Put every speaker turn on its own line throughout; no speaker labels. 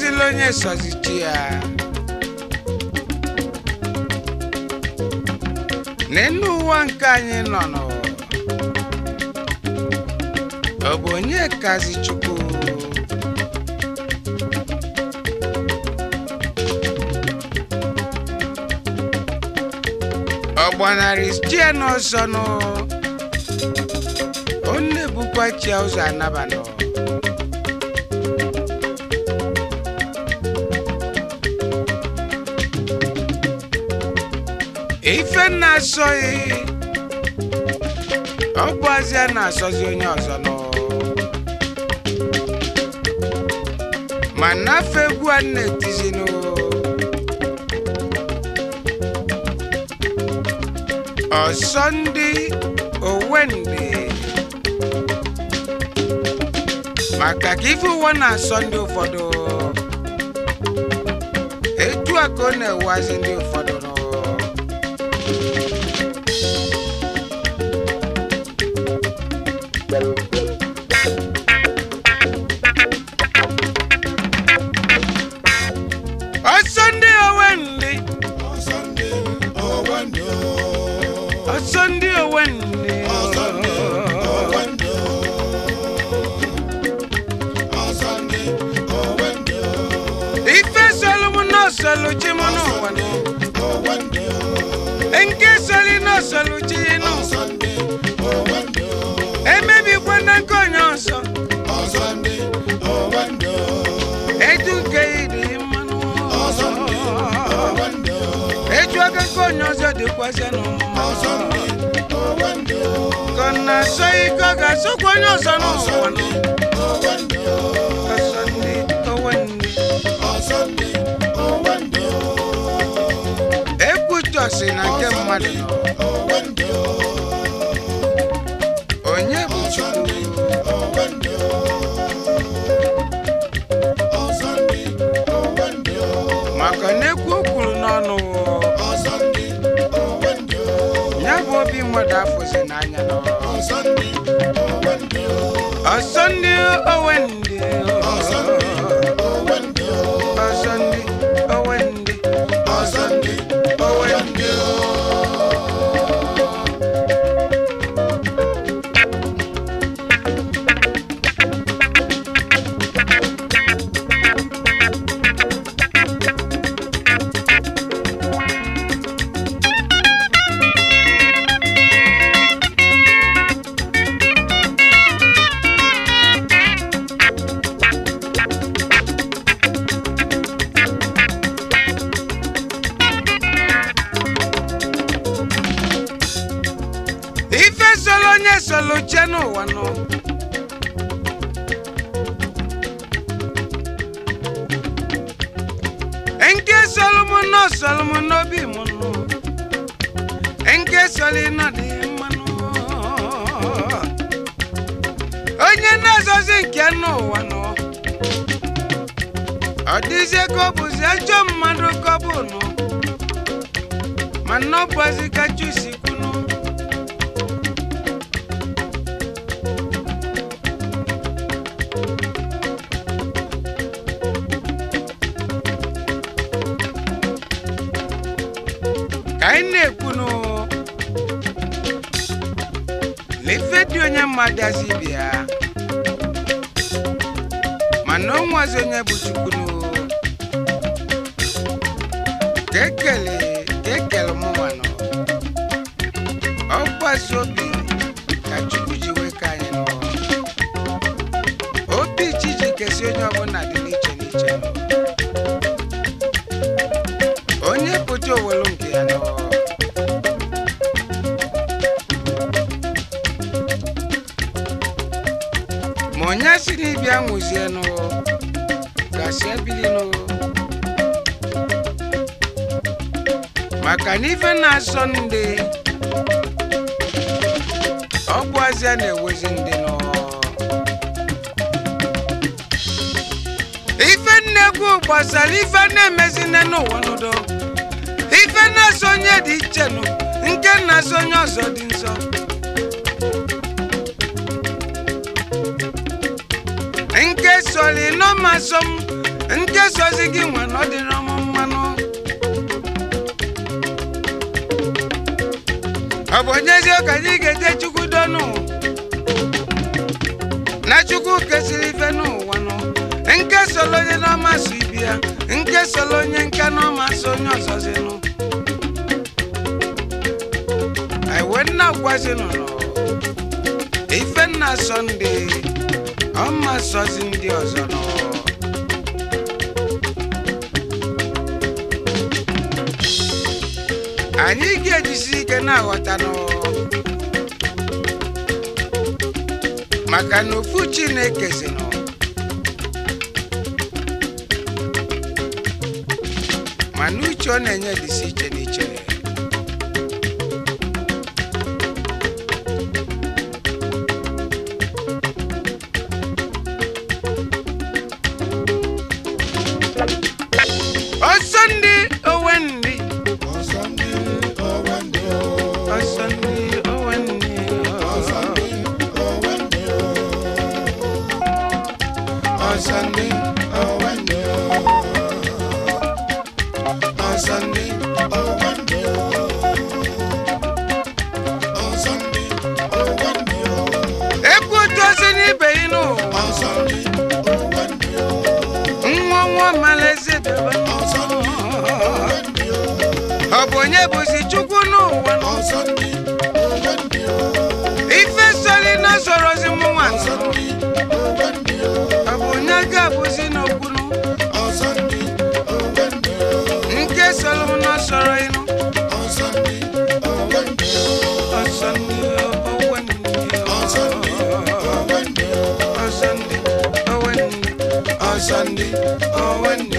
sozila onye sozichi ya n'elu ụwa nke anyị nọ nọ ọ bụ onye kazi chukwu ọ gbanarị chie n'ọsọ nụ ọ na-ebukwa chia ụzọ anabanọ ife na-asọghị ọ bụ azịa na-asọzi onye ọzọ nọ ma nafe egwu a na-etizinụ ọsọ ndị owendị maka ka ife ụwa na-asọ ndị ụfọdụ etu a ka ọ na-ewazi ndị ụfọdụ nọ ọsọ ndị owendị ọsọ ndị owendị ife solu m n'osolu chi m n'ụwa nụ. nke soli n'osolu chi nụ emebikwa na nke onye ọzọ etu nke ịdị mmanụ etu aka nke onye ọzọ dịkwazị n'ụmụma ka ọ na-asọ ike ọ ga-asọkwa onye ọzọ n'ụwa nụ. ọsọ ndị owendị ekwutọsi na nke mmadụ nọ onye bụ chukwu maka na ekwu o kwuru n'ọnụ ya bụ obi mmadụ afụzi n'anya nọ ọsọ ndị owendị ọsọ ndị owendị ọsọ ndị owendị ife solo onye solo che n'ụwa nọ nke solo m nọ solo m n'obi m nọ nke solo nọ dị mmanụ onye na-azọzi nke n'ụwa nọ ọ dịzie ka ọ bụzi ajọ mmadụ ka ọ bụ nọ mana ọ bụzi ka chusi kwunu ka anyị na-ekwunu lefe dị onye mmadụ azi bịa mana onwezi onye bụ chukwunu ka ekele ka ekele mụnwanụ ọgbasi obi ka chukwu ji wee ka anyị nọ obi chi ji kesi onye ọbụla dị n'iche n'iche nọ onye pụta owelu nke ya nọ ma onye si n'ịbịa nwụzienụ gasị ebilinụ maka na ife na-asọ ndị ọ bụ azịa na-ewezi ndị nọ ife nnekwu gbasara ife na-emezine n'ụwa n'udo ife na-asọ onye dị iche nụ nke na-asọ onye ọzọ dị nsọ nke soli nọmasọ m nke sozi gị nwe na ọ dịrọ m mmanụ ọ bụ onyezie ka anyị ga-eje chukwu donu na chukwu kesịrị ife n'ụwa nụ nke solo onye n'ọma so ibi ya nke solo onye nke n'ọma so onye ọzọzinụ iwe nna gwazinụ nọ ife nna sọnde ọma sọzi ndị ọzọ nọ anyị ga-ejisi ike na-aghọta nọ maka na ofu chineke si nọ mana uche ọ na-enye dịsi iche n'iche ọsọ ndị owe ndị ọsọ ndị owe ndị ọsọ ndị owe ndị ọsọ ndị owe ndị ekwu otu osi n'ibe yi n'ụwa nwa nwa malaeze debe ọ bụ onye bụzi chukwu n'ụwa nọ? ife sori na sorozi mụnwa nọ. ọ bụ onye ga-abụzi n'okwunu nke soro m na soro ịnụ ọsọ ndị owe ndị ọsọ ndị owe ndị ọsọ ndị owe ndị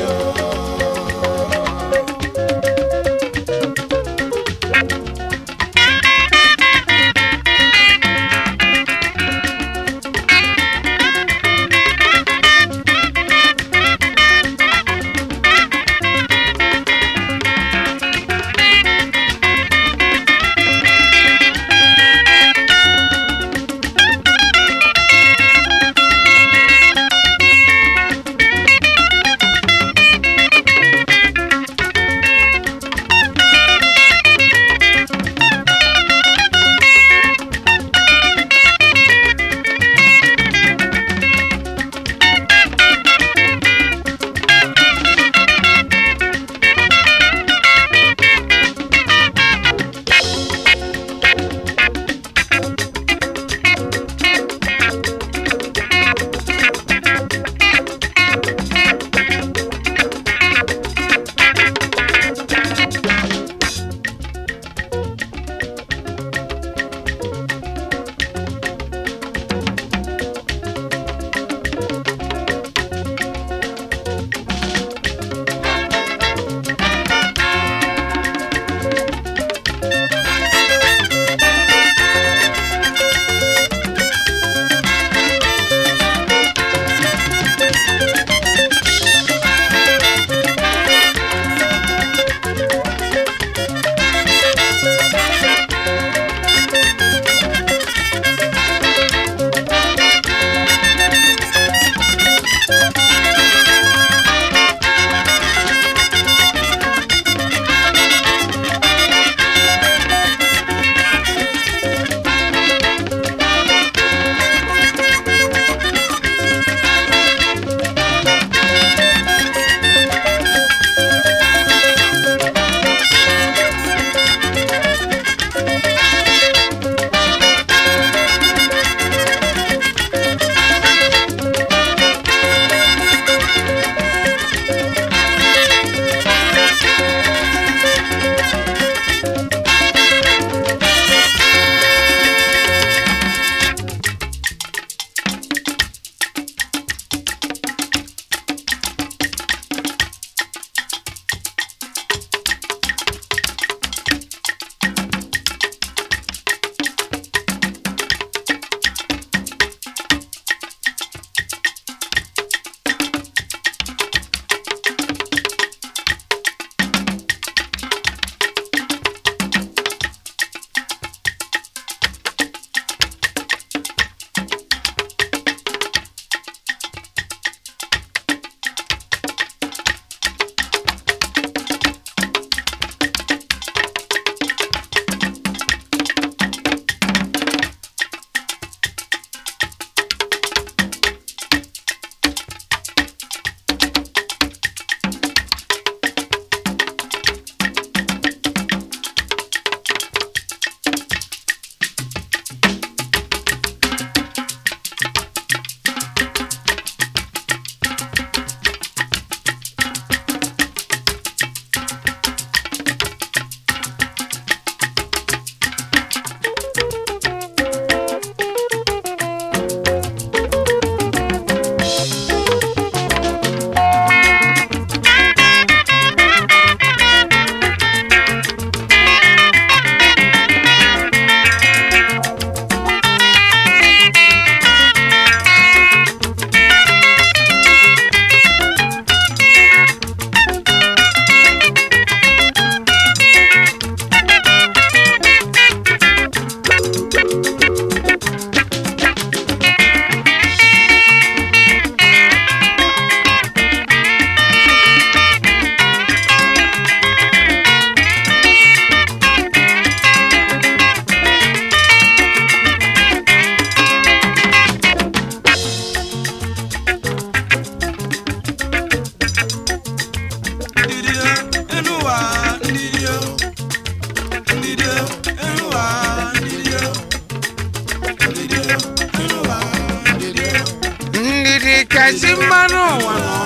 ezi mmanụ ụwa nọ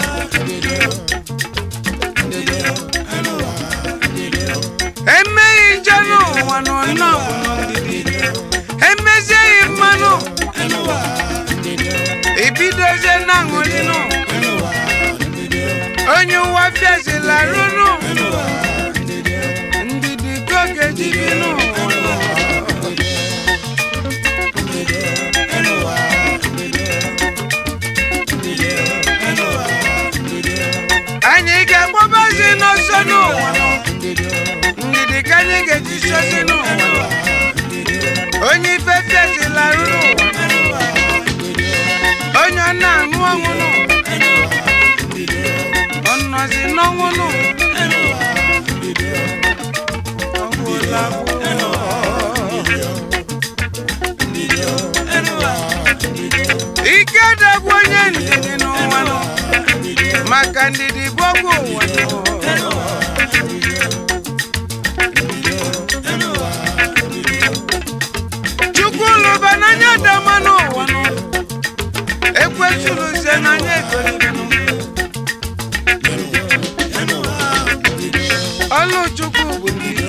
emeghị njọ n'ụwa nọ nnọọ ndidi emezieghị mmanụ ibidozie na aṅụrịnụ onye ụwa fiazila rụnụ ndidi ka ọ ga-eji bi n'ụwa anyị ga-agbabazi n'ọsọ n'ụwa nọ ndidi ka anyị ga-eji sozi n'ụwa nọ onye ife fiazila rụrụ ụwa onye ọ na-aṅụ ọṅụ nụ ọ nọzi n'ọnwụ nụ ọgwụla ike dagwu onye ndidi n'ụwa nọ maka ndidi bụ ọgwụ ụwa nọ chukwu lụba n'anya dama n'ụwa nọ ekwesịrịzie n'anya egolibenụ ọlụ chukwu bụ ndidi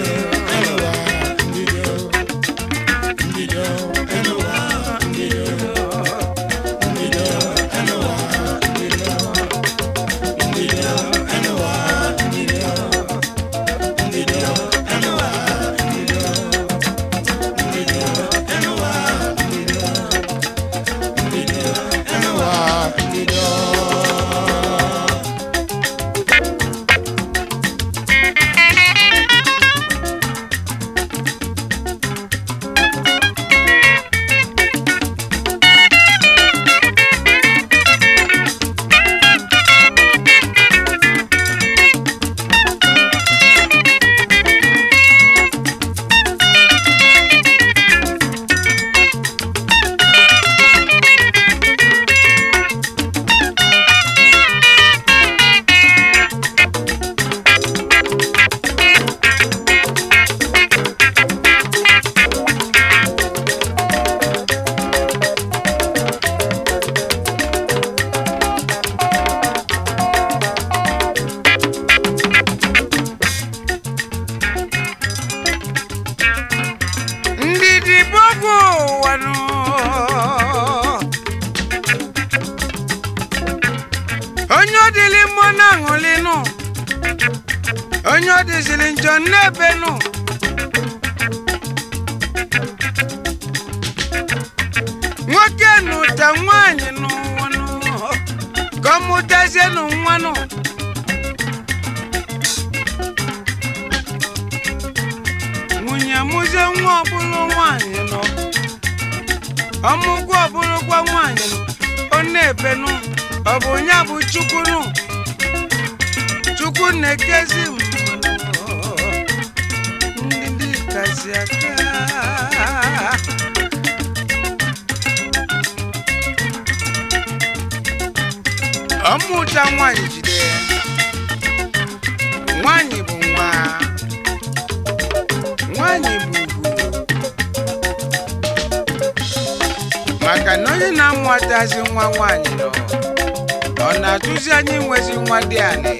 ndidi bụ ọgwụ ụwa nụ onye ọ dịlị mmụọ na-aṅụlị nụ onye ọ dịzịrị njọ n'ebe nụ nwoke nụta nwaanyị n'ụwa nụ ka ọ mụtazie nụ nwa nụ nwunye mụzie nwa ọbụla nwaanyị nọ ọmụgwọ ọbụlụkwa nwaanyị nọ ọ na-ebenụ ọ bụ ya bụ chukwu nụ chukwu na-ekezi mmadụ ndị kasị aka ọmụta nwaanyị jide ya nwaanyị bụ nwa nwaanyị bụ ugwu maka na onye na-amụtazi nwa nwaanyị nọ ọ na-atụzi anyị nwezi nwa dị anị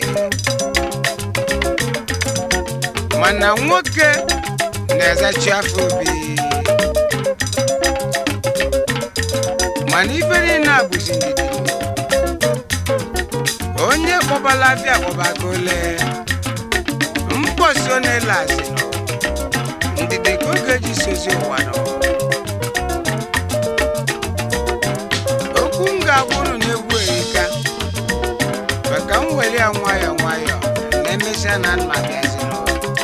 mana nwoke na-ezachi afọ obi mana ife niile a bụzi ndidi onye kpọbala afịa kpọbago ole mkpọsi ọ na-ele asị nọ ndidi ka oge ji sozi ụwa nọ okwu m ga-agwụrụ n'egwu erika maka m were ya nwayọọ nwayọọ na emesịa na nna bịazi nọ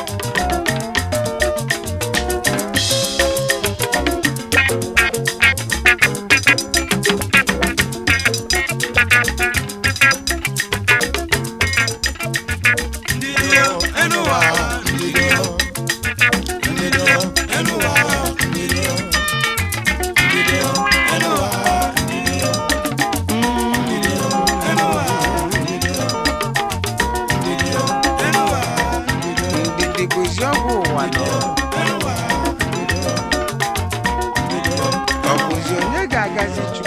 ndidi bụzi ọgwụ ụwa nọ ọ bụzi onye ga-agazi chukwu